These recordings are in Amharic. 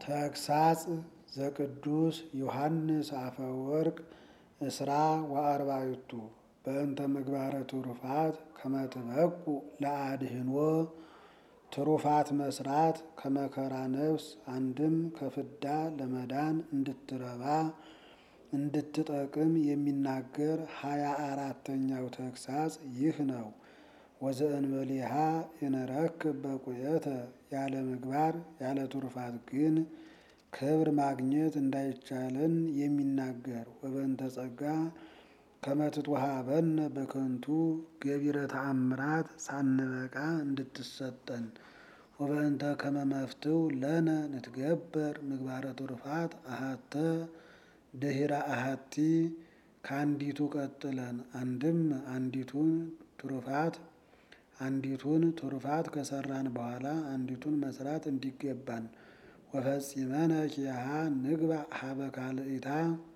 ተግሳጽ ዘቅዱስ ዮሐንስ አፈወርቅ እስራ ወአርባዕቱ በእንተ ምግባረ ትሩፋት ከመ ትበቁ ለአድህኖ ትሩፋት መስራት ከመከራ ነፍስ አንድም ከፍዳ ለመዳን እንድትረባ እንድትጠቅም የሚናገር ሀያ አራተኛው ተግሳጽ ይህ ነው። ወዘእንበሌሃ የነረክብ በቁየተ ያለ ምግባር ያለ ትሩፋት ግን ክብር ማግኘት እንዳይቻለን የሚናገር ወበእንተ ጸጋ ከመ ትትወሃበነ በከንቱ ገቢረ ተአምራት ሳንበቃ እንድትሰጠን ወበእንተ ከመ መፍትው ለነ ንትገበር ምግባረ ትሩፋት አሃተ ድኅረ አሃቲ ከአንዲቱ ቀጥለን አንድም አንዲቱን ትሩፋት አንዲቱን ትሩፋት ከሰራን በኋላ አንዲቱን መስራት እንዲገባን ወፈጺመነ ኪያሃ ንግባእ ሀበ ካልእታ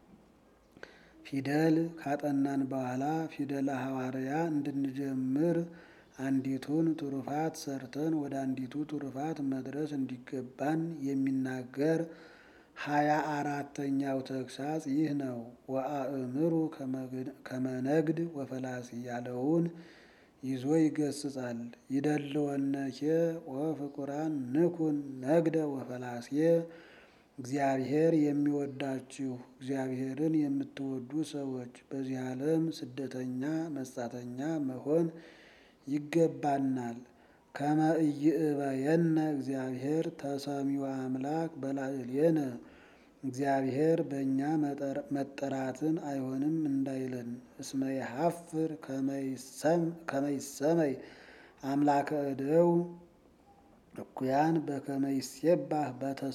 ፊደል ካጠናን በኋላ ፊደለ ሐዋርያ እንድንጀምር አንዲቱን ትሩፋት ሰርተን ወደ አንዲቱ ትሩፋት መድረስ እንዲገባን የሚናገር ሀያ አራተኛው ተግሳጽ ይህ ነው። ወአእምሩ ከመነግድ ወፈላሲ ያለውን ይዞ ይገስጻል። ይደልወነኬ ወፍቁራን ንኩን ነግደ ወፈላሴ እግዚአብሔር የሚወዳችሁ እግዚአብሔርን የምትወዱ ሰዎች በዚህ ዓለም ስደተኛ መጻተኛ መሆን ይገባናል። ከመ ኢይእበየነ እግዚአብሔር ተሰሚው አምላክ በላዕሌነ እግዚአብሔር በእኛ መጠራትን አይሆንም እንዳይለን እስመ የሐፍር ከመ ይሰመይ አምላከ እደው እኩያን በከመ ይሴባህ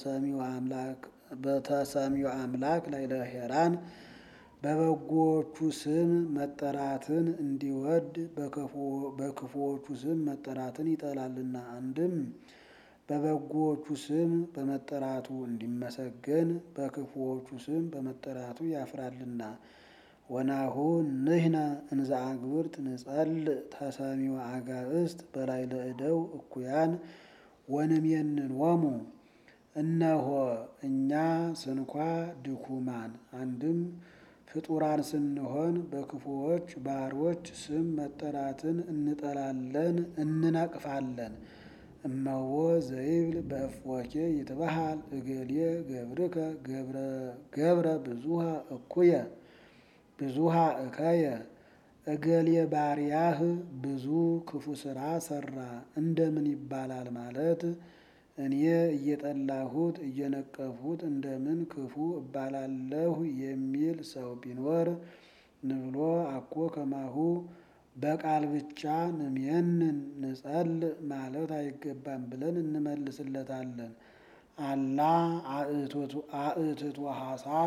በተሰሚው አምላክ ላዕለ ሄራን በበጎዎቹ ስም መጠራትን እንዲወድ በክፉዎቹ ስም መጠራትን ይጠላልና። አንድም በበጎዎቹ ስም በመጠራቱ እንዲመሰገን በክፉዎቹ ስም በመጠራቱ ያፍራልና። ወናሁ ንሕነ እንዘ አግብርት ንጸልእ ተሰሚው አጋእዝት በላዕለ እደው እኩያን ወንሜንኖሙ እነሆ እኛ ስንኳ ድኩማን አንድም ፍጡራን ስንሆን በክፉዎች ባሮች ስም መጠራትን እንጠላለን እንነቅፋለን። እመዎ ዘይብል በእፎኬ ይትበሃል እገሌ ገብርከ ገብረ ብዙሃ እኩየ ብዙሃ እከየ እገሌ ባሪያህ ብዙ ክፉ ስራ ሰራ እንደምን ይባላል ማለት እኔ እየጠላሁት እየነቀፉት እንደምን ክፉ እባላለሁ የሚል ሰው ቢኖር ንብሎ አኮ ከማሁ በቃል ብቻ ንሜንን ንጸልእ ማለት አይገባም ብለን እንመልስለታለን። አላ አእትቶ ሐሳር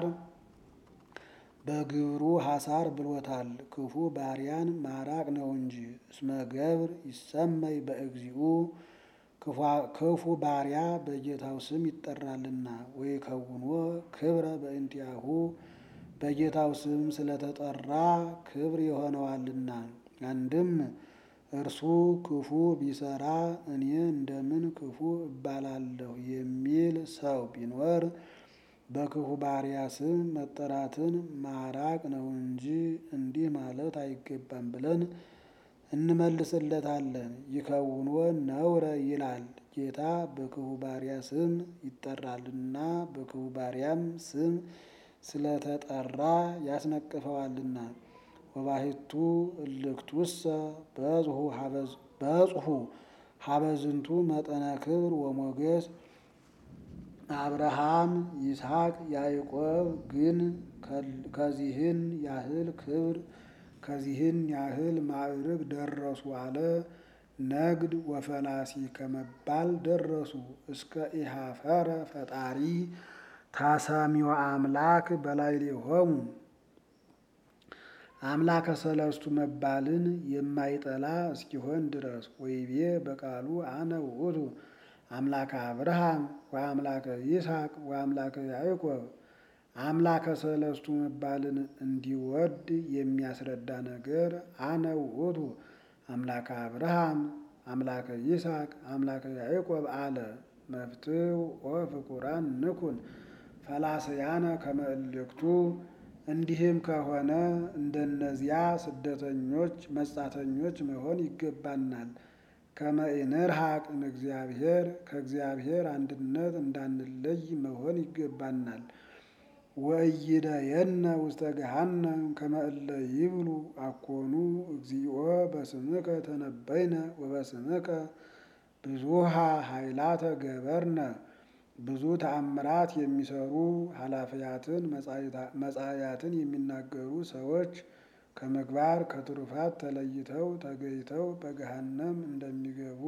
በግብሩ ሐሳር ብሎታል። ክፉ ባሪያን ማራቅ ነው እንጂ እስመ ገብር ይሰመይ በእግዚኡ ክፉ ባሪያ በጌታው ስም ይጠራልና። ወይ ከውኖ ክብረ በእንቲአሁ በጌታው ስም ስለተጠራ ክብር የሆነዋልና። አንድም እርሱ ክፉ ቢሰራ እኔ እንደምን ክፉ እባላለሁ የሚል ሰው ቢኖር በክፉ ባሪያ ስም መጠራትን ማራቅ ነው እንጂ እንዲህ ማለት አይገባም ብለን እንመልስለታለን። ይከውኖ ነውረ ይላል ጌታ በክፉ ባሪያ ስም ይጠራልና በክፉ ባሪያም ስም ስለተጠራ ያስነቅፈዋልና። ወባሕቱ እልክቱሰ በጽሑ ሀበዝንቱ መጠነ ክብር ወሞገስ አብርሃም ይስሐቅ ያዕቆብ ግን ከዚህን ያህል ክብር ከዚህን ያህል ማዕርግ ደረሱ አለ። ነግድ ወፈላሲ ከመባል ደረሱ። እስከ ኢሃፈረ ፈጣሪ ታሳሚው አምላክ በላዕሌሆሙ አምላከ ሰለስቱ መባልን የማይጠላ እስኪሆን ድረስ ወይቤ በቃሉ አነ ውእቱ አምላከ አብርሃም ወአምላከ ይስሐቅ ወአምላከ ያዕቆብ አምላከ ሰለስቱ መባልን እንዲወድ የሚያስረዳ ነገር አነ ውእቱ አምላከ አብርሃም አምላከ ይስሐቅ አምላከ ያዕቆብ አለ። መፍትው ወፍቁራን ንኩን ፈላስያነ ከመ እልክቱ። እንዲህም ከሆነ እንደነዚያ ስደተኞች መጻተኞች መሆን ይገባናል። ከመ ኢንርሐቅ እምእግዚአብሔር ከእግዚአብሔር አንድነት እንዳንለይ መሆን ይገባናል። ወኢይደየነ ውስተ ገሃነም ከመ እለ ይብሉ አኮኑ እግዚኦ በስምከ ተነበይነ ወበስምከ ብዙሃ ኃይላተ ገበርነ። ብዙ ተአምራት የሚሰሩ ኃላፊያትን መጻእያትን የሚናገሩ ሰዎች ከምግባር ከትሩፋት ተለይተው ተገይተው በገሃነም እንደሚገቡ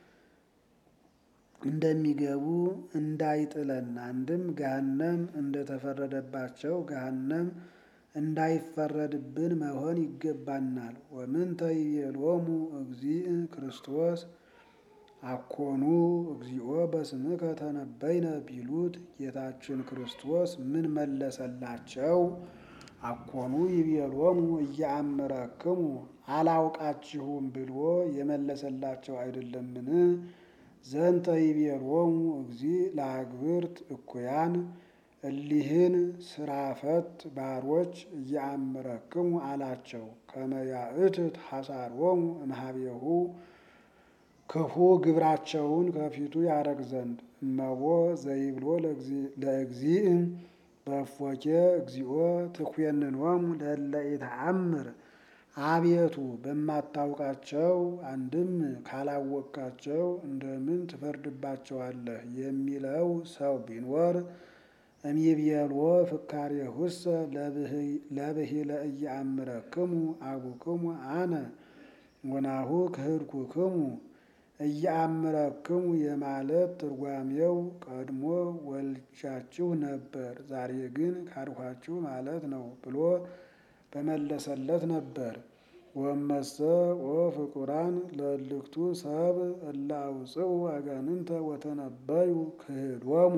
እንደሚገቡ እንዳይጥለን አንድም ገሃነም እንደተፈረደባቸው ገሃነም እንዳይፈረድብን መሆን ይገባናል። ወምንተ ይቤሎሙ እግዚእ ክርስቶስ አኮኑ እግዚኦ በስምከ ተነበይነ ቢሉት ጌታችን ክርስቶስ ምን መለሰላቸው? አኮኑ ይቤሎሙ እያአምረክሙ አላውቃችሁም ብሎ የመለሰላቸው አይደለምን? ዘንተ ይቤሎሙ እግዚእ ለአግብርት እኩያን እሊህን ስራ ፈት ባሮች እያአምረክሙ አላቸው። ከመ ያእትት ሐሳሮሙ እምኀቤሁ ክፉ ግብራቸውን ከፊቱ ያረግ ዘንድ እመቦ ዘይብሎ ለእግዚእ በእፎኬ እግዚኦ ትኮንኖሙ ለእለ ኢተአምር አቤቱ በማታውቃቸው አንድም ካላወቅካቸው እንደምን ትፈርድባቸዋለህ የሚለው ሰው ቢኖር እምይቤልዎ ፍካሬሁሰ ለብሂለ ኢየአምረክሙ አቡክሙ አነ ወናሁ ክህድኩክሙ እየአምረክሙ የማለት ትርጓሜው ቀድሞ ወልጃችሁ ነበር፣ ዛሬ ግን ካድኋችሁ ማለት ነው ብሎ በመለሰለት ነበር። ወመሰ ወፍቁራን ለእልክቱ ሰብ እለ አውፅኡ አጋንንተ ወተነበዩ ክህዶሙ።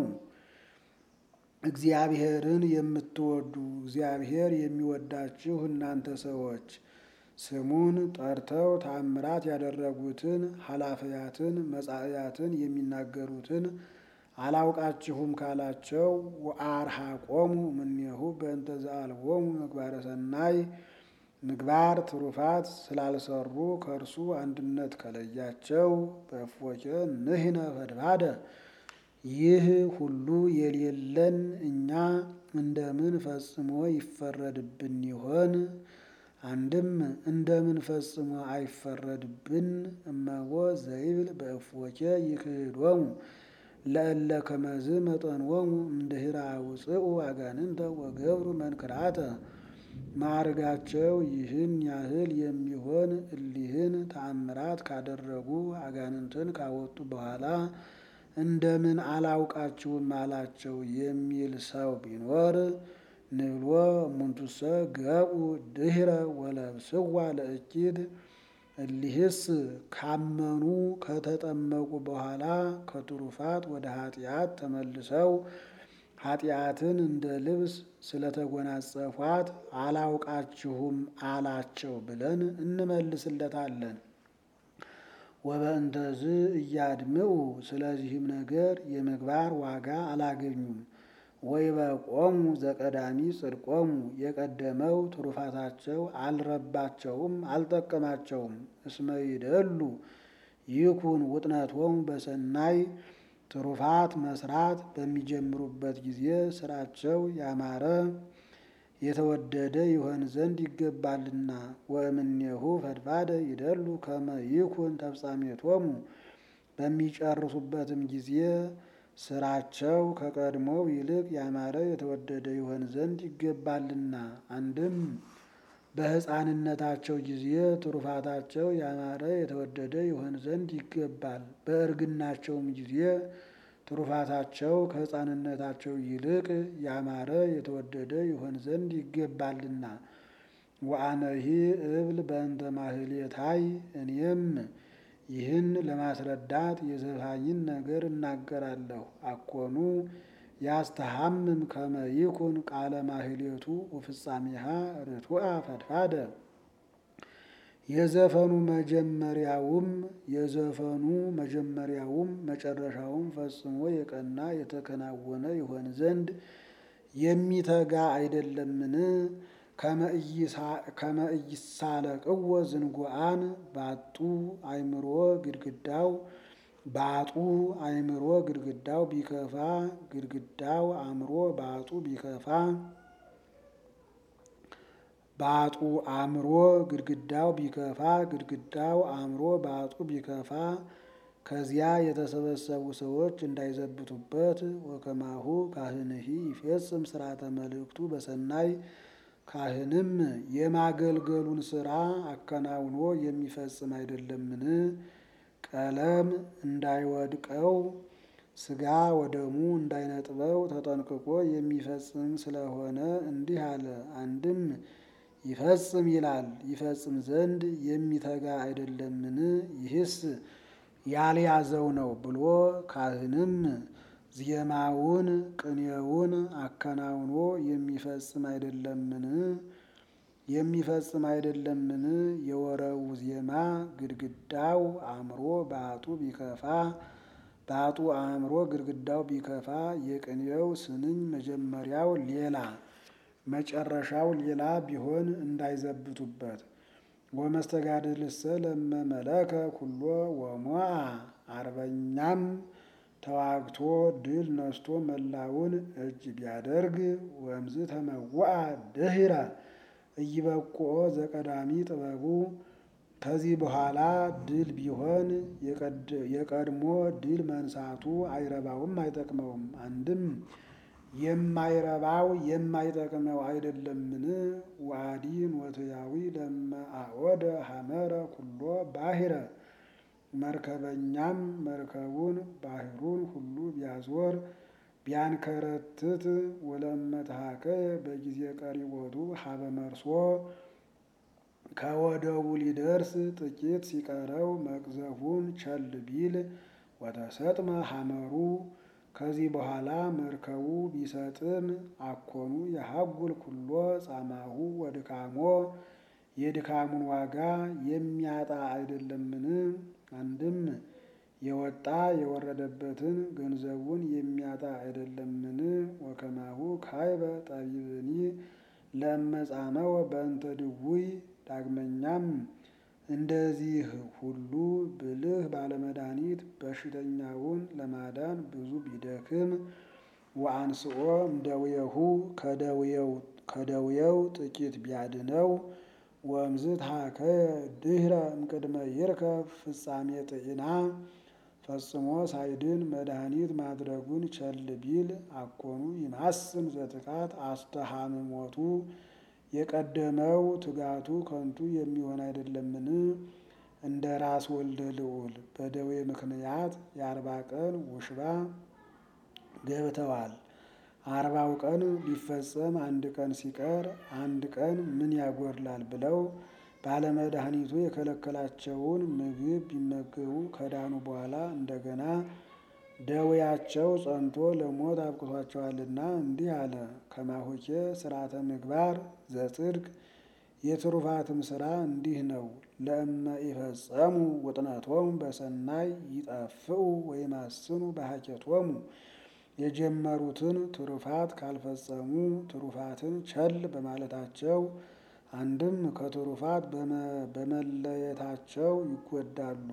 እግዚአብሔርን የምትወዱ እግዚአብሔር የሚወዳችሁ እናንተ ሰዎች ስሙን ጠርተው ተአምራት ያደረጉትን ኃላፊያትን መጻእያትን የሚናገሩትን አላውቃችሁም ካላቸው ወአርሐቆሙ እምኔሁ በእንተ ዘአልቦሙ ምግባረ ሰናይ ምግባር ትሩፋት ስላልሰሩ ከእርሱ አንድነት ከለያቸው በእፎኬ ንሕነ ፈድፋደ ይህ ሁሉ የሌለን እኛ እንደምን ፈጽሞ ይፈረድብን ይሆን? አንድም እንደምን ፈጽሞ አይፈረድብን? እመቦ ዘይብል በእፎኬ ይክህዶሙ ለእለ ከመዝ መጠንዎሙ እምድኅረ አውፅኡ አጋንንተ ወገብሩ መንክራተ። ማዕርጋቸው ይህን ያህል የሚሆን እሊህን ተአምራት ካደረጉ አጋንንትን ካወጡ በኋላ እንደምን አላውቃችሁም አላቸው የሚል ሰው ቢኖር ንብሎ እሙንቱሰ ገብኡ ድኅረ ወለብስዋ ለእኪት። እሊህስ ካመኑ ከተጠመቁ በኋላ ከትሩፋት ወደ ኃጢአት ተመልሰው ኃጢአትን እንደ ልብስ ስለተጎናጸፏት አላውቃችሁም አላቸው ብለን እንመልስለታለን። ወበእንተዝ እያድምዑ ስለዚህም ነገር የምግባር ዋጋ አላገኙም። ወይበቆሙ ዘቀዳሚ ጽድቆሙ የቀደመው ትሩፋታቸው አልረባቸውም አልጠቀማቸውም። እስመ ይደሉ ይኩን ውጥነቶሙ በሰናይ ትሩፋት መስራት በሚጀምሩበት ጊዜ ስራቸው ያማረ የተወደደ ይሆን ዘንድ ይገባልና። ወእምኔሁ ፈድፋደ ይደሉ ከመ ይኩን ተፍጻሜቶሙ በሚጨርሱበትም ጊዜ ስራቸው ከቀድሞው ይልቅ ያማረ የተወደደ ይሆን ዘንድ ይገባልና። አንድም በሕፃንነታቸው ጊዜ ትሩፋታቸው ያማረ የተወደደ ይሆን ዘንድ ይገባል። በእርግናቸውም ጊዜ ትሩፋታቸው ከሕፃንነታቸው ይልቅ ያማረ የተወደደ ይሆን ዘንድ ይገባልና። ወአነሂ እብል በእንተ ማህሌታይ እኔም ይህን ለማስረዳት የዘፋኝን ነገር እናገራለሁ። አኮኑ ያስተሐምም ከመ ይኩን ቃለ ማህሌቱ ወፍጻሜሃ ርቱዐ ፈድፋደ። የዘፈኑ መጀመሪያውም የዘፈኑ መጀመሪያውም መጨረሻውም ፈጽሞ የቀና የተከናወነ ይሆን ዘንድ የሚተጋ አይደለምን? ከመ ኢይሳለቅዎ ዝንጉዓን ባጡ አእምሮ ግድግዳው ባጡ አእምሮ ግድግዳው ቢከፋ ግድግዳው አእምሮ ባጡ ቢከፋ ባጡ አእምሮ ግድግዳው ቢከፋ ግድግዳው አእምሮ ባጡ ቢከፋ ከዚያ የተሰበሰቡ ሰዎች እንዳይዘብቱበት ወከማሁ ካህንሂ ይፌጽም ስርዓተ መልእክቱ በሰናይ ካህንም የማገልገሉን ስራ አከናውኖ የሚፈጽም አይደለምን? ቀለም እንዳይወድቀው ስጋ ወደሙ እንዳይነጥበው ተጠንቅቆ የሚፈጽም ስለሆነ እንዲህ አለ። አንድም ይፈጽም ይላል ይፈጽም ዘንድ የሚተጋ አይደለምን? ይህስ ያልያዘው ነው ብሎ ካህንም ዜማውን ቅኔውን አከናውኖ የሚፈጽም አይደለምን? የሚፈጽም አይደለምን? የወረቡ ዜማ ግድግዳው አእምሮ ባጡ ቢከፋ ባጡ አእምሮ ግድግዳው ቢከፋ የቅኔው ስንኝ መጀመሪያው ሌላ መጨረሻው ሌላ ቢሆን እንዳይዘብቱበት። ወመስተጋድልሰ ለመመለከ ኩሎ ወሞአ አርበኛም ተዋግቶ ድል ነስቶ መላውን እጅ ቢያደርግ ወምዝ ተመውአ ድህረ እይበቁኦ ዘቀዳሚ ጥበቡ ከዚህ በኋላ ድል ቢሆን የቀድሞ ድል መንሳቱ አይረባውም አይጠቅመውም። አንድም የማይረባው የማይጠቅመው አይደለምን? ዋዲ ኖትያዊ ለመአወደ ሐመረ ኩሎ ባሕረ መርከበኛም መርከቡን ባህሩን ሁሉ ቢያዞር ቢያንከረትት ወለመትሃከየ በጊዜ ቀሪቦቱ ሀበ መርሶ ከወደቡ ሊደርስ ጥቂት ሲቀረው መቅዘፉን ቸል ቢል ወተሰጥመ ሐመሩ ከዚህ በኋላ መርከቡ ቢሰጥም አኮኑ የሀጉል ኩሎ ጻማሁ ወድካሞ የድካሙን ዋጋ የሚያጣ አይደለምን? አንድም የወጣ የወረደበትን ገንዘቡን የሚያጣ አይደለምን? ወከማሁ ካይበ ጠቢብኒ ለመጻመወ በእንተ ድውይ ዳግመኛም እንደዚህ ሁሉ ብልህ ባለመድኃኒት በሽተኛውን ለማዳን ብዙ ቢደክም ወአንስኦ እምደዌሁ ከደዌው ጥቂት ቢያድነው ወእምዝ ታከየ ድህረ እምቅድመ ይርከብ ፍጻሜ ጥዒና ፈጽሞ ሳይድን መድኃኒት ማድረጉን ቸል ቢል አኮኑ ይማስን ዘትካት አስተሃምሞቱ የቀደመው ትጋቱ ከንቱ የሚሆን አይደለምን? እንደ ራስ ወልደ ልዑል በደዌ ምክንያት የአርባ ቀን ውሽባ ገብተዋል። አርባው ቀን ሊፈጸም አንድ ቀን ሲቀር አንድ ቀን ምን ያጎድላል ብለው ባለመድኃኒቱ የከለከላቸውን ምግብ ቢመገቡ ከዳኑ በኋላ እንደገና ደዌያቸው ጸንቶ ለሞት አብቅቷቸዋልና እንዲህ አለ። ከማሆኬ ስርዓተ ምግባር ዘጽድቅ የትሩፋትም ስራ እንዲህ ነው። ለእመ ኢፈጸሙ ውጥነቶሙ በሰናይ ይጠፍኡ ወይማስኑ በሀኬቶሙ የጀመሩትን ትሩፋት ካልፈጸሙ ትሩፋትን ቸል በማለታቸው አንድም ከትሩፋት በመለየታቸው ይጎዳሉ።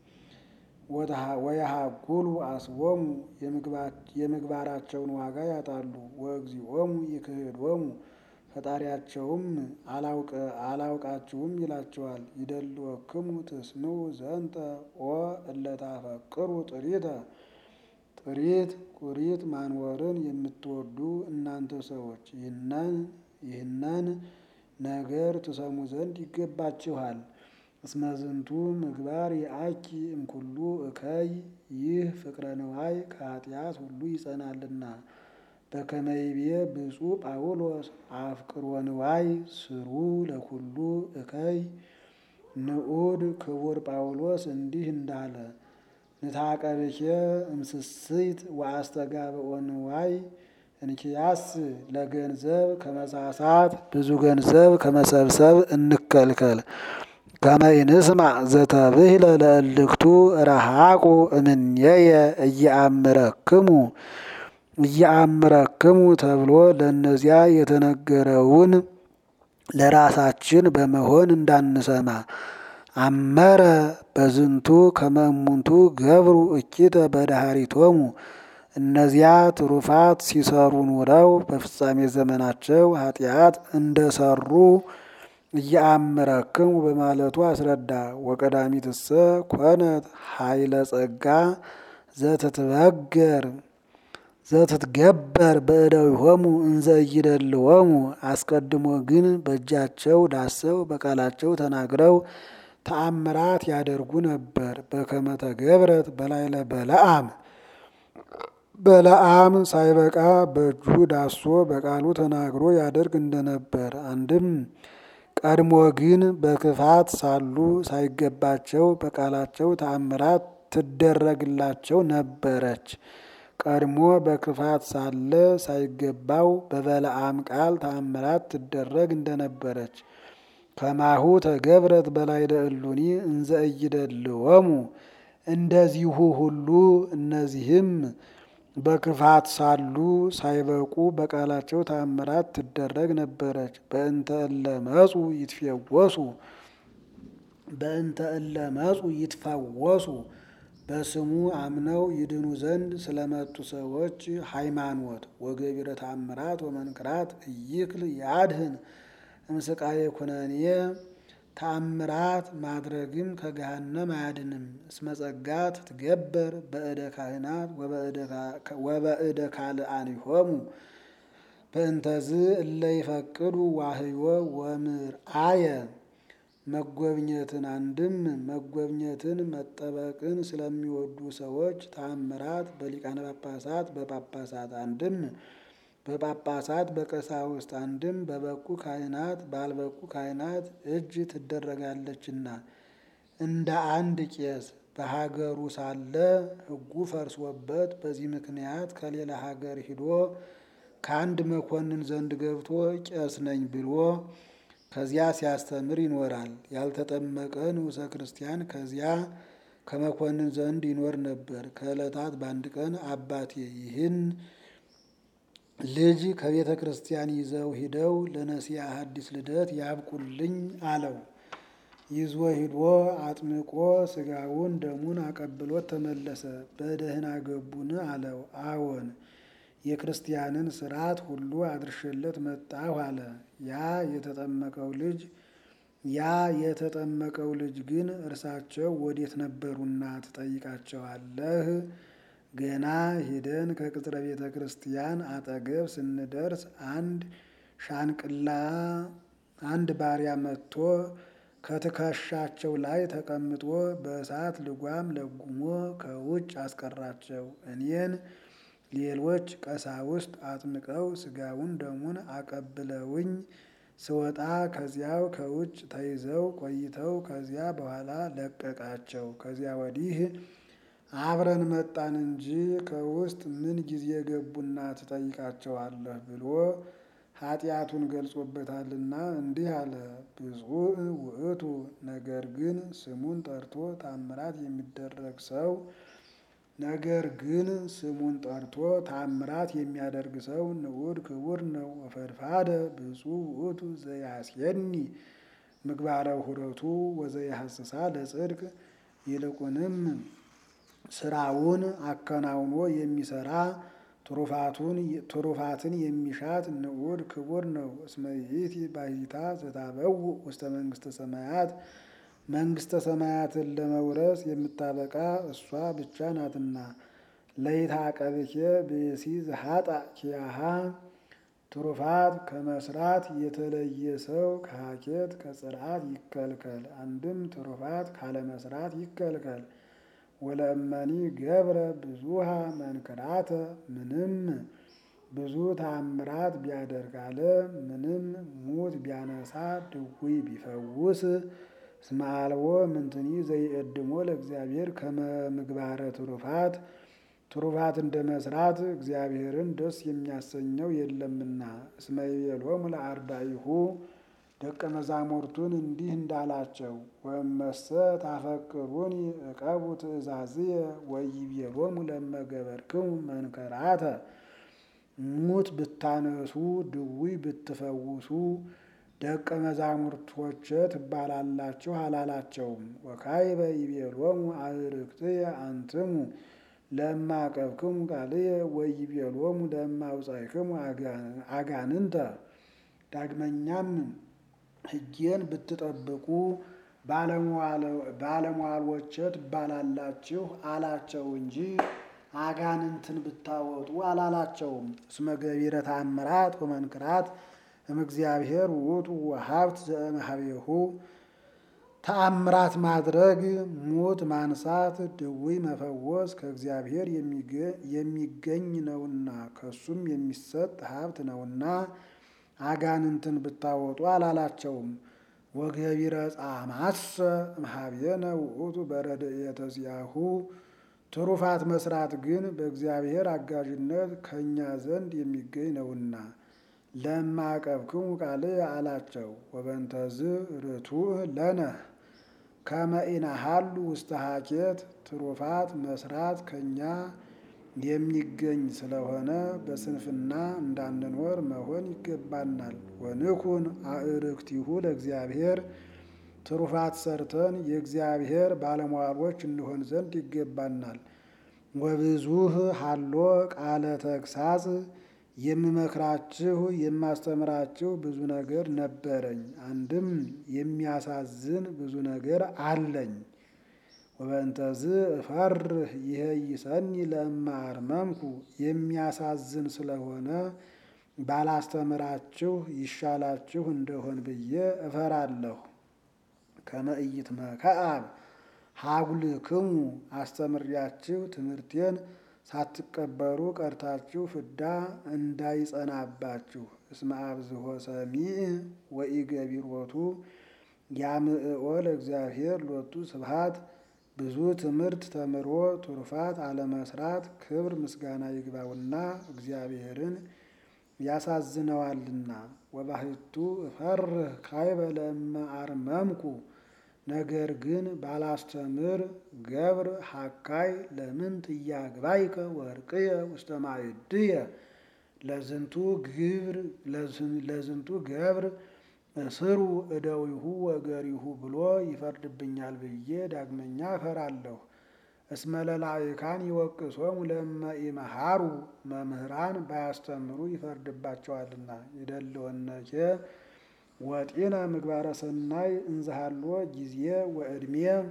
ወየሀጉሉ አስቦሙ የምግባራቸውን ዋጋ ያጣሉ። ወእግዚኦሙ ይክህዶሙ ፈጣሪያቸውም አላውቃችሁም ይላቸዋል። ይደልወክሙ ትስምዑ ዘንተ ኦ እለታፈቅሩ ጥሪተ ጥሪት ቁሪት ማንወርን የምትወዱ እናንተ ሰዎች ይህንን ነገር ትሰሙ ዘንድ ይገባችኋል። እስመ ዝንቱ ምግባር የአኪ እምኩሉ እከይ ይህ ፍቅረ ንዋይ ከኃጢአት ሁሉ ይጸናልና። በከመ ይቤ ብፁዕ ጳውሎስ አፍቅሮ ንዋይ ስሩ ለኩሉ እከይ ንዑድ ክቡር ጳውሎስ እንዲህ እንዳለ ንታቀብኬ እምስስት ወአስተጋብኦ ንዋይ እንኪያስ ለገንዘብ ከመሳሳት ብዙ ገንዘብ ከመሰብሰብ እንከልከል። ከመ ይንስማዕ ዘተብህለ ለእልክቱ ረሃቁ እምኔየ እየአምረክሙ እየአምረክሙ ተብሎ ለእነዚያ የተነገረውን ለራሳችን በመሆን እንዳንሰማ አመረ በዝንቱ ከመ እሙንቱ ገብሩ እኪተ በዳህሪቶሙ እነዚያ ትሩፋት ሲሰሩ ኑረው በፍጻሜ ዘመናቸው ኃጢአት እንደሰሩ እየአምረክሙ በማለቱ አስረዳ። ወቀዳሚትሰ ኮነት ኃይለ ጸጋ ዘትትበገር ዘትትገበር በእደዊሆሙ እንዘ ኢይደልዎሙ አስቀድሞ ግን በእጃቸው ዳሰው በቃላቸው ተናግረው ተአምራት ያደርጉ ነበር። በከመ ተገብረት በላዕለ በለዓም በለዓም ሳይበቃ በእጁ ዳሶ በቃሉ ተናግሮ ያደርግ እንደነበር። አንድም ቀድሞ ግን በክፋት ሳሉ ሳይገባቸው በቃላቸው ተአምራት ትደረግላቸው ነበረች። ቀድሞ በክፋት ሳለ ሳይገባው በበለዓም ቃል ተአምራት ትደረግ እንደነበረች ከማሁ ተገብረት በላዕለ እሉኒ እንዘ ኢይደልዎሙ እንደዚሁ ሁሉ እነዚህም በክፋት ሳሉ ሳይበቁ በቃላቸው ተአምራት ትደረግ ነበረች። በእንተ እለ መጹ ይትፈወሱ በእንተ እለ መጹ ይትፈወሱ በስሙ አምነው ይድኑ ዘንድ ስለመጡ ሰዎች ሃይማኖት ወገቢረ ተአምራት ወመንክራት እይክል ያድህን እምስቃየ ኩነኔ ተአምራት ማድረግም ከገሃነም አያድንም። እስመ ጸጋ ትትገበር በእደ ካህናት ወበእደ ካልአኒሆሙ በእንተዝ እለ ይፈቅዱ ዋህዮ ወምርአየ መጎብኘትን አንድም መጎብኘትን መጠበቅን ስለሚወዱ ሰዎች ተአምራት በሊቃነ ጳጳሳት በጳጳሳት አንድም በጳጳሳት በቀሳውስት አንድም በበቁ ካህናት ባልበቁ ካህናት እጅ ትደረጋለችና እንደ አንድ ቄስ በሀገሩ ሳለ ሕጉ ፈርሶበት በዚህ ምክንያት ከሌላ ሀገር ሂዶ ከአንድ መኮንን ዘንድ ገብቶ ቄስ ነኝ ብሎ ከዚያ ሲያስተምር ይኖራል። ያልተጠመቀ ንዑሰ ክርስቲያን ከዚያ ከመኮንን ዘንድ ይኖር ነበር። ከዕለታት በአንድ ቀን አባቴ ይህን ልጅ ከቤተ ክርስቲያን ይዘው ሂደው ለነሲያ ሐዲስ ልደት ያብቁልኝ አለው። ይዞ ሂዶ አጥምቆ ስጋውን ደሙን አቀብሎት ተመለሰ። በደህና ገቡን አለው። አዎን የክርስቲያንን ስርዓት ሁሉ አድርሼለት መጣሁ አለ። ያ የተጠመቀው ልጅ ያ የተጠመቀው ልጅ ግን እርሳቸው ወዴት ነበሩና ትጠይቃቸዋለህ? ገና ሂደን ከቅጥረ ቤተ ክርስቲያን አጠገብ ስንደርስ አንድ ሻንቅላ አንድ ባሪያ መጥቶ ከትከሻቸው ላይ ተቀምጦ በእሳት ልጓም ለጉሞ ከውጭ አስቀራቸው። እኔን ሌሎች ቀሳውስት አጥምቀው ስጋውን ደሙን አቀብለውኝ ስወጣ ከዚያው ከውጭ ተይዘው ቆይተው ከዚያ በኋላ ለቀቃቸው። ከዚያ ወዲህ አብረን መጣን እንጂ ከውስጥ ምን ጊዜ ገቡና ትጠይቃቸዋለህ ብሎ ኃጢአቱን ገልጾበታልና እንዲህ አለ። ብፁዕ ውእቱ ነገር ግን ስሙን ጠርቶ ታምራት የሚደረግ ሰው ነገር ግን ስሙን ጠርቶ ታምራት የሚያደርግ ሰው ንዑድ ክቡር ነው። ወፈድፋደ ብፁዕ ውእቱ ዘያስየኒ ምግባረ ሁረቱ ወዘያሐስሳ ለጽድቅ ይልቁንም ስራውን አከናውኖ የሚሰራ ትሩፋትን የሚሻት ንዑድ ክቡር ነው። እስመ ይእቲ ባሕቲታ ዘታበውእ ውስተ መንግሥተ ሰማያት መንግሥተ ሰማያትን ለመውረስ የምታበቃ እሷ ብቻ ናትና። ለይታቀብኬ ብእሲ ዘሀጣ ኪያሃ ትሩፋት ከመስራት የተለየ ሰው ከሀኬት ከጽርዓት ይከልከል። አንድም ትሩፋት ካለመስራት ይከልከል። ወለእመኒ ገብረ ብዙሃ መንክራተ ምንም ብዙ ተአምራት ቢያደርግ አለ ምንም ሙት ቢያነሳ ድውይ ቢፈውስ እስመ አልቦ ምንትኒ ዘይቀድሞ ለእግዚአብሔር ከመ ምግባረ ትሩፋት ትሩፋት እንደ መስራት እግዚአብሔርን ደስ የሚያሰኘው የለምና። እስመ ይቤሎሙ ለአርዳኢሁ ደቀ መዛሙርቱን እንዲህ እንዳላቸው ወመሰ ታፈቅሩኒ እቀቡ ትእዛዝየ ወይቤሎሙ ለመገበርክሙ መንከራተ ሙት ብታነሱ ድውይ ብትፈውሱ ደቀ መዛሙርቶቼ ትባላላችሁ አላላቸውም። ወካዕበ ይቤሎሙ አዕርክትየ አንትሙ ለማቀብክሙ ቃልየ ወይቤሎሙ ለማውጻእክሙ አጋንንተ ዳግመኛም ሕጌን ብትጠብቁ ባለሟሎቼ ትባላላችሁ አላቸው እንጂ አጋንንትን ብታወጡ አላላቸውም። እስመ ገቢረ ተአምራት ወመንክራት እምእግዚአብሔር ውእቱ ወሀብት ዘእምኀቤሁ ተአምራት ማድረግ ሙት ማንሳት ድውይ መፈወስ ከእግዚአብሔር የሚገኝ ነውና ከሱም የሚሰጥ ሀብት ነውና አጋንንትን ብታወጡ አላላቸውም። ወገቢረ ጻማሰ እምኀቤነ ውእቱ በረድኤተ ዚአሁ ትሩፋት መስራት ግን በእግዚአብሔር አጋዥነት ከእኛ ዘንድ የሚገኝ ነውና ለማቀብክሙ ቃልየ አላቸው። ወበንተዝ ርቱዕ ለነ ከመ ኢነሐሉ ውስተ ሀኬት ትሩፋት መስራት ከእኛ የሚገኝ ስለሆነ በስንፍና እንዳንኖር መሆን ይገባናል። ወንኩን አዕርክቲሁ ለእግዚአብሔር ትሩፋት ሰርተን የእግዚአብሔር ባለሟሎች እንሆን ዘንድ ይገባናል። ወብዙህ ሀሎ ቃለ ተግሳጽ የምመክራችሁ የማስተምራችሁ ብዙ ነገር ነበረኝ፣ አንድም የሚያሳዝን ብዙ ነገር አለኝ። ወበእንተዝ እፈርህ ይሄይሰኒ ለእመ አርመምኩ የሚያሳዝን ስለሆነ ባላስተምራችሁ ይሻላችሁ እንደሆን ብዬ እፈራለሁ። ከመ ኢይትመከዓብ ሀጉልክሙ አስተምሪያችሁ ትምህርቴን ሳትቀበሩ ቀርታችሁ ፍዳ እንዳይጸናባችሁ። እስመ አብዝሖ ሰሚዕ ወኢገቢሮቱ ያምዕኦ ለእግዚአብሔር ሎቱ ስብሐት ብዙ ትምህርት ተምሮ ትሩፋት አለመስራት ክብር ምስጋና ይግባውና እግዚአብሔርን ያሳዝነዋልና። ወባሕቱ እፈርህ ካዕበ ለእመ አርመምኩ ነገር ግን ባላስተምር ገብር ሀካይ ለምንት ኢያግባይከ ወርቅየ ውስተ ማዕድየ ለዝንቱ ግብር ለዝንቱ ገብር እስሩ እደዊሁ ወገሪሁ ብሎ ይፈርድብኛል ብዬ ዳግመኛ እፈራለሁ። እስመ ለላዕካን ይወቅሶሙ ለእመ ኢመሃሩ መምህራን ባያስተምሩ ይፈርድባቸዋልና። ይደልወነኬ ወጢነ ምግባረ ሰናይ እንዘሃሎ ጊዜ ወዕድሜ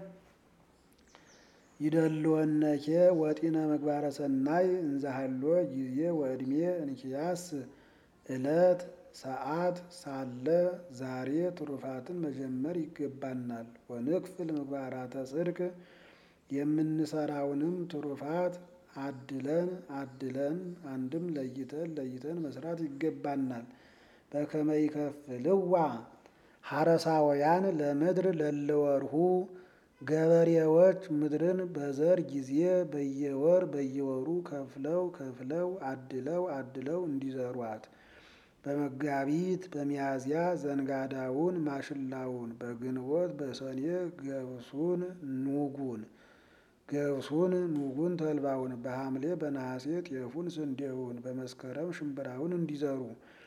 ይደልወነኬ ወጢነ ምግባረ ሰናይ እንዘሃሎ ጊዜ ወዕድሜ እንኪያስ ዕለት ሰዓት ሳለ ዛሬ ትሩፋትን መጀመር ይገባናል። ወንክፍል ምግባራተ ጽድቅ የምንሰራውንም ትሩፋት አድለን አድለን አንድም ለይተን ለይተን መስራት ይገባናል። በከመ ይከፍልዋ ሐረሳውያን ለምድር ለለወርሁ ገበሬዎች ምድርን በዘር ጊዜ በየወር በየወሩ ከፍለው ከፍለው አድለው አድለው እንዲዘሯት በመጋቢት በሚያዝያ ዘንጋዳውን ማሽላውን በግንቦት በሰኔ ገብሱን ኑጉን ገብሱን ኑጉን ተልባውን በሐምሌ በነሐሴ ጤፉን ስንዴውን በመስከረም ሽምብራውን እንዲዘሩ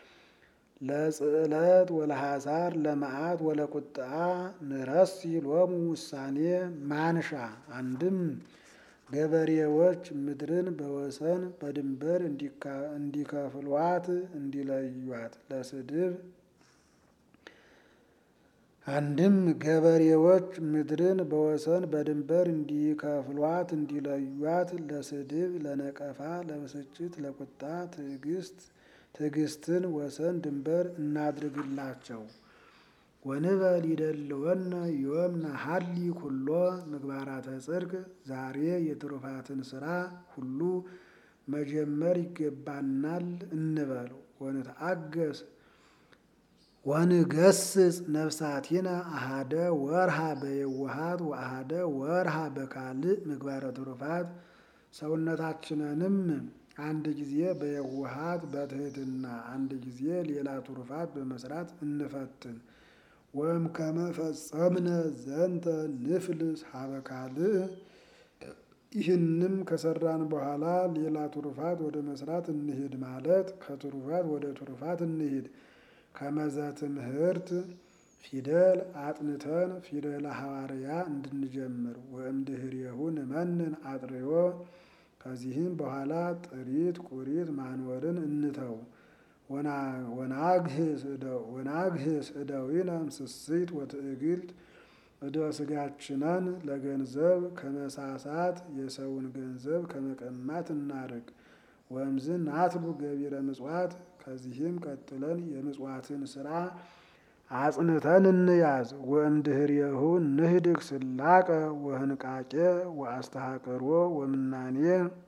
ለጽዕለት ወለሐሳር ለመዓት ወለቁጥዓ ንረሲ ሎሙ ውሳኔ ማንሻ አንድም ገበሬዎች ምድርን በወሰን በድንበር እንዲከፍሏት እንዲለዩት ለስድብ አንድም ገበሬዎች ምድርን በወሰን በድንበር እንዲከፍሏት እንዲለዩት ለስድብ ለነቀፋ ለብስጭት ለቁጣ ትዕግስት ትዕግስትን ወሰን ድንበር እናድርግላቸው። ወንበል ይደልወነ ዮም ነሐሊ ኩሎ ምግባራተ ጽድቅ ዛሬ የትሩፋትን ስራ ሁሉ መጀመር ይገባናል እንበል። ወንትአገስ ወንገስጽ ነፍሳቲነ አሃደ ወርሃ በየዋሃት ወአሃደ ወርሃ በካልእ ምግባረ ትሩፋት ሰውነታችንንም አንድ ጊዜ በየዋሃት በትህትና አንድ ጊዜ ሌላ ትሩፋት በመስራት እንፈትን ወም ከመ ፈጸምነ ዘንተ ንፍልስ ሀበ ካልእ ይህንም ከሰራን በኋላ ሌላ ትሩፋት ወደ መስራት እንሂድ ማለት ከትሩፋት ወደ ትሩፋት እንሂድ። ከመዘ ትምህርት ፊደል አጥንተን ፊደለ ሐዋርያ እንድንጀምር ወእምድኅሬሁ ንመንን አጥርዮ ከዚህም በኋላ ጥሪት ቁሪት ማንወርን እንተው። ወናግህስ እደዊነ እምስስት ወትዕግልት እደ ስጋችንን ለገንዘብ ከመሳሳት የሰውን ገንዘብ ከመቀማት እናርቅ። ወእምዝን ናትሉ ገቢረ ምጽዋት ከዚህም ቀጥለን የምጽዋትን ስራ አጽንተን እንያዝ። ወእምድኅሬሁ ንህድግ ስላቀ ወህንቃቄ ወአስተሐቅሮ ወምናኔ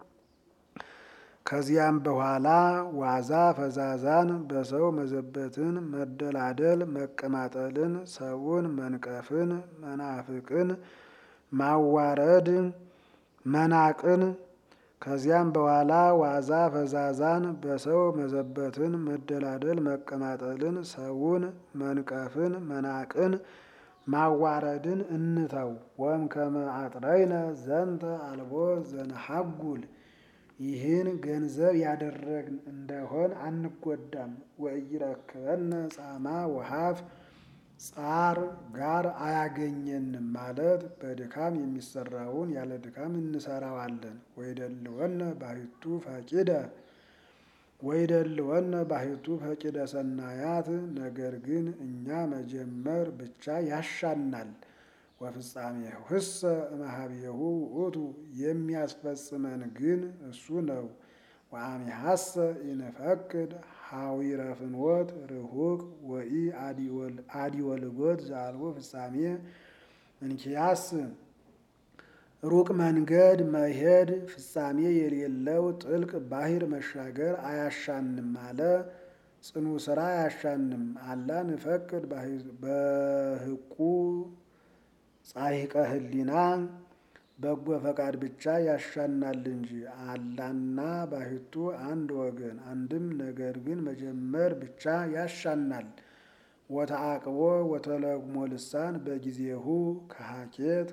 ከዚያም በኋላ ዋዛ ፈዛዛን በሰው መዘበትን፣ መደላደል፣ መቀማጠልን፣ ሰውን መንቀፍን፣ መናፍቅን ማዋረድ፣ መናቅን ከዚያም በኋላ ዋዛ ፈዛዛን በሰው መዘበትን፣ መደላደል፣ መቀማጠልን፣ ሰውን መንቀፍን፣ መናቅን ማዋረድን እንተው። ወም ከመ አጥረይነ ዘንተ አልቦ ዘነሐጉል ይህን ገንዘብ ያደረግን እንደሆን አንጎዳም። ወኢይረክበነ ጻማ ወሀፍ ጻር ጋር አያገኘንም ማለት በድካም የሚሰራውን ያለ ድካም እንሰራዋለን። ወይደልወነ ባሕቱ ፈቂደ ወይደልወነ ባሕቱ ፈቂደ ሰናያት ነገር ግን እኛ መጀመር ብቻ ያሻናል። ወፍጻሜሁሰ እምኀቤሁ ውእቱ የሚያስፈጽመን ግን እሱ ነው። ወአሜሐሰ ኢንፈቅድ ሐዊረ ፍኖት ርሁቅ ወኢ አዲወ ልጎት ዘአልቦ ፍጻሜ እንኪያስ ሩቅ መንገድ መሄድ ፍጻሜ የሌለው ጥልቅ ባሕር መሻገር አያሻንም አለ። ጽኑ ስራ አያሻንም አላ ንፈቅድ በህቁ ጻሂቀ ህሊና በጎ ፈቃድ ብቻ ያሻናል እንጂ አላና ባሕቱ አንድ ወገን አንድም ነገር ግን መጀመር ብቻ ያሻናል። ወተአቅቦ ወተለግሞ ልሳን በጊዜሁ ከሀኬት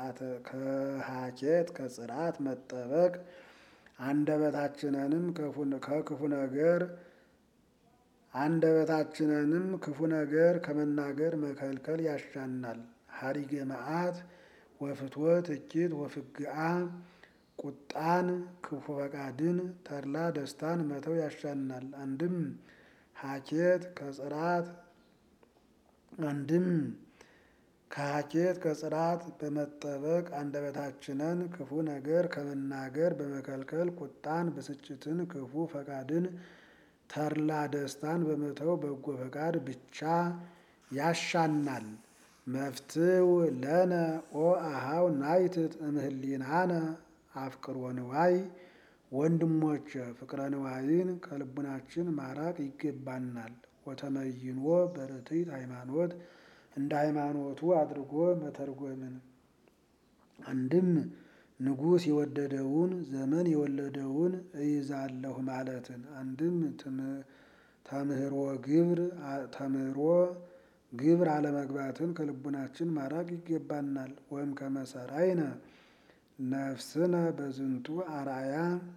ከሀኬት ከጽርዓት መጠበቅ አንደበታችንንም ከክፉ ነገር አንደበታችንንም ክፉ ነገር ከመናገር መከልከል ያሻናል። ሀሪገ መዓት ወፍትወት እኪት ወፍግአ ቁጣን ክፉ ፈቃድን ተድላ ደስታን መተው ያሻናል። አንድም ሀኬት ከጽርዓት አንድም ከሀኬት ከጽርዓት በመጠበቅ አንደበታችንን ክፉ ነገር ከመናገር በመከልከል ቁጣን፣ ብስጭትን፣ ክፉ ፈቃድን ተድላ ደስታን በመተው በጎ ፈቃድ ብቻ ያሻናል። መፍትው ለነ ኦ አሃው ናይትት እምህሊናነ አፍቅሮ ንዋይ ወንድሞች ፍቅረ ንዋይን ከልቡናችን ማራቅ ይገባናል። ወተመይኖ በርትዕት ሃይማኖት እንደ ሃይማኖቱ አድርጎ መተርጎምን አንድም ንጉሥ የወደደውን ዘመን የወለደውን እይዛለሁ ማለትን አንድም ተምህሮ ግብር ተምህሮ ግብር አለመግባትን ከልቡናችን ማራቅ ይገባናል። ወይም ከመሰራይነ ነፍስነ በዝንቱ አርአያ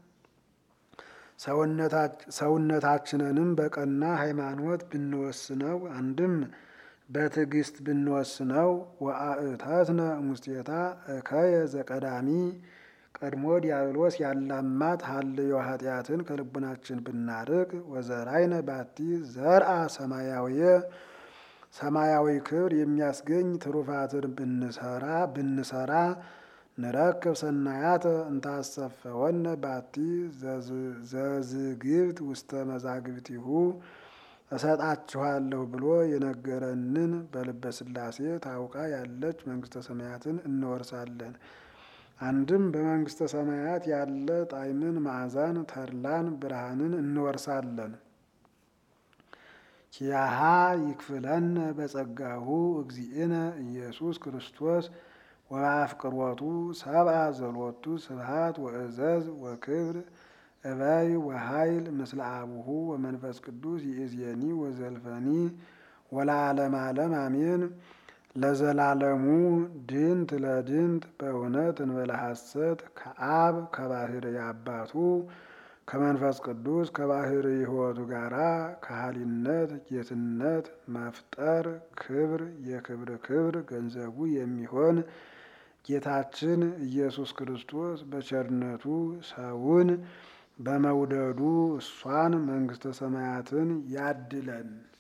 ሰውነታችንንም በቀና ሃይማኖት ብንወስነው አንድም በትዕግስት ብንወስነው ወአእተትነ ሙስቴታ እከየ ዘቀዳሚ ቀድሞ ዲያብሎስ ያላማት ሀልዮ ኃጢአትን ከልቡናችን ብናርቅ ወዘራይነ ባቲ ዘርአ ሰማያዊ ሰማያዊ ክብር የሚያስገኝ ትሩፋትን ብንሰራ ብንሰራ ንረክብ ሰናያተ እንታሰፈወነ ባቲ ዘዝግብት ውስተ መዛግብቲሁ እሰጣችኋለሁ ብሎ የነገረንን በልበ ሥላሴ ታውቃ ያለች መንግስተ ሰማያትን እንወርሳለን። አንድም በመንግስተ ሰማያት ያለ ጣዕምን፣ መዓዛን፣ ተድላን፣ ብርሃንን እንወርሳለን። ኪያሃ ይክፍለነ በጸጋሁ እግዚእነ ኢየሱስ ክርስቶስ ወበአፍቅሮቱ ሰብአ ዘሎቱ ስብሃት ወእዘዝ ወክብር እበይ ወኃይል ምስለ አቡሁ ወመንፈስ ቅዱስ ይእዜኒ ወዘልፈኒ ወለዓለመ ዓለም አሜን። ለዘላለሙ ድንት ለድንት በእውነት እንበለ ሐሰት ከአብ ከባህር አባቱ ከመንፈስ ቅዱስ ከባህር ሕይወቱ ጋራ ከሃሊነት ጌትነት መፍጠር ክብር የክብር ክብር ገንዘቡ የሚሆን ጌታችን ኢየሱስ ክርስቶስ በቸርነቱ ሰውን በመውደዱ እሷን መንግሥተ ሰማያትን ያድለን።